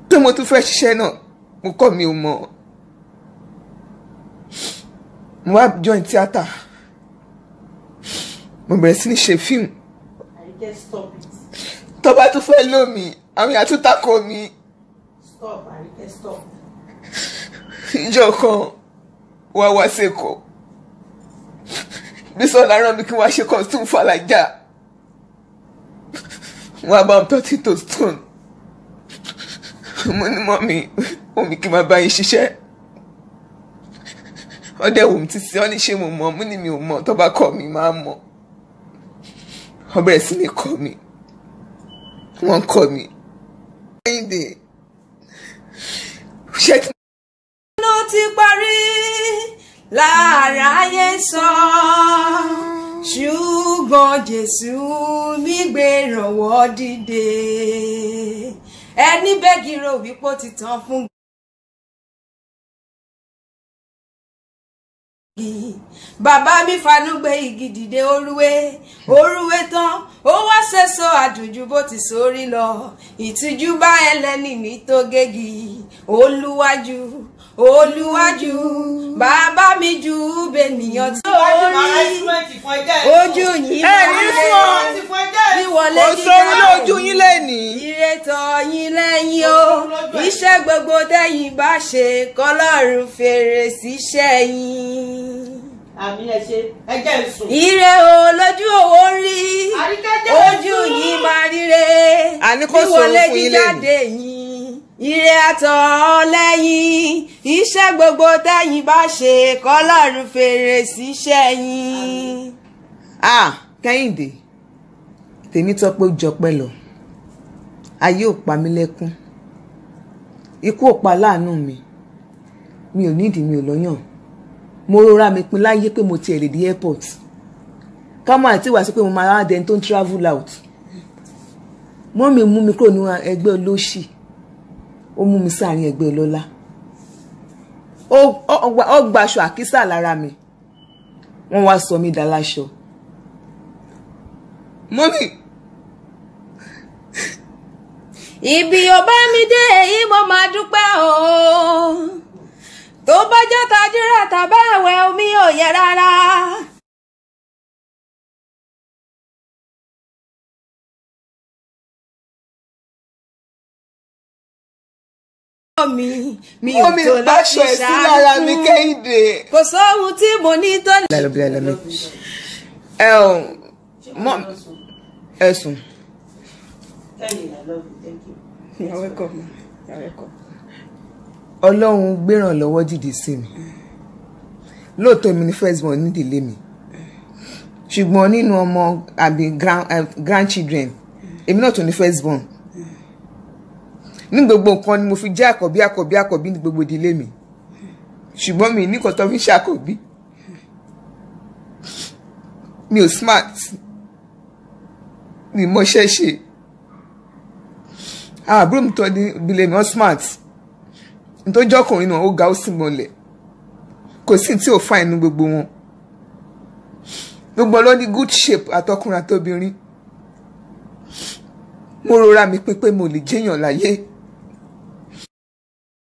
pé mo tún fẹ́ ṣiṣẹ́ náà mo kọ́ mi ò mọ̀ mo wá join theatre mo bẹ̀rẹ̀ sí ní ṣe fíìmù Àríkẹ́ stop it. tó bá tún fẹ́ lò mí àwọn èèyàn tún tako mi Stop Àríkẹ́ stop. ìjọ kan wá wá sẹ́kọ̀ọ́ Bísọ́lá rán mi kí wọ́n ṣe costume fàlàjà wọ́n á bá wọn tọ́tí tó stone mo ní mọ́mí omi kí n máa bá yín ṣiṣẹ́ ọdẹ wò mí títí ọ́ ní ṣé mo mọ̀ mo ní mi ò mọ̀ tó bá kọ́ mi máa mọ̀ wọ́n bẹ̀rẹ̀ sí ní kọ́ mi wọ́n kọ́ mi. Kẹ́hìndé ṣé tí ló ti parí láàráyé sọ ṣùgbọ́n jésù mi gbé ìrànwọ́ dìde ẹni bẹ́gì rò wípé ó ti tán fún igi bàbá mi fanú gbé igi dìde orúwé orúwé tán ó wá sẹ́sọ àdùnjú bó ti sórí lọ ìtújú bá ẹlẹ́ni ní tó gégi olúwájú olúwájú bàbá mi ju bènìyàn tó rí ojú yìí ẹ ní fún ọ bí wọlé kò sóhun lójú yín lẹ́nìí. ìrètò yín lẹ́yìn o iṣẹ́ gbogbo tẹ́yìn bá ṣe kọ́lọ́run fèrè síṣẹ́ yín. Àmì ẹ ṣe ẹjẹ́ ìsùn. ire o lójú òwò ń rí Àríkẹ́ jẹ́ ojú yìí máa ríre Àní kò bí sọ̀rọ̀ wọlé fún yín jíjáde yín ire àtọ̀ lẹ́yìn iṣẹ́ gbogbo tẹ́yìn bá ṣe kọ́lọ́run fèrè síṣẹ́ yín. ah kẹ́hìndé tèmi tọ́ pé ó jọpẹ́ lọ ayé ò pa mí lẹ́kún ikú ò pa láàánú mi mi ò nídìí mi ò lọ́yàn mo rọra mi pin láyé pé mo tiẹ̀ lè di airport ká má àti wá sí pé mo máa wá dẹni tó ń travel out mọ́ mi mú mi kúrò ní ẹgbẹ́ olóṣì ó mú mi sáàrin ẹgbẹ́ ọlọ́lá ó ó- ó gbaṣọ àkísà lára mi wọ́n wá sọ mí daláṣọ. mọ́mí ibi ò bá mi dé èyí mo máa dúpẹ́ o tó bá jẹ́ tajúra tàbá ẹ̀wẹ̀ omi ò yẹ rárá. mi mi ò mọ́mí tó báṣọ láti ẹ̀ sí lára mi ṣàánú kẹ́hìndé. kò sóhun tí mo ní tó lè. lẹ́nu bí lẹ́nu ẹ ò mọ ẹ̀sùn. Kẹ́hìndé, I love you. Thank you. You're welcome. You're welcome. ọlọ́run gbérànlọ́wọ́ dìde sí mi lóòótọ́ mi ní first born nídìílé mi ṣùgbọ́n nínú ọmọ àbí grand- eh, grandchildren èmi náà tún ní first born ní gbogbo nǹkan ni mo fi jẹ́ àkọ́bí àkọ́bí àkọ́bí ní gbogbo ìdílé mi ṣùgbọ́n mi nìkan tó fi ń ṣàkọ́bí mi ò smart mi mọṣẹ́ ṣe àwọn àbúrò mi tó ní ìdílé mi wọ́n smart nítorí ọkùnrin náà ó ga ó sì mọlẹ̀ kò sí tí ò fa inú gbogbo wọn gbogbo ló ní good shape àtọkùnrin àtobìnrin mo rọra mi pé pé mo lè jẹyàn láyé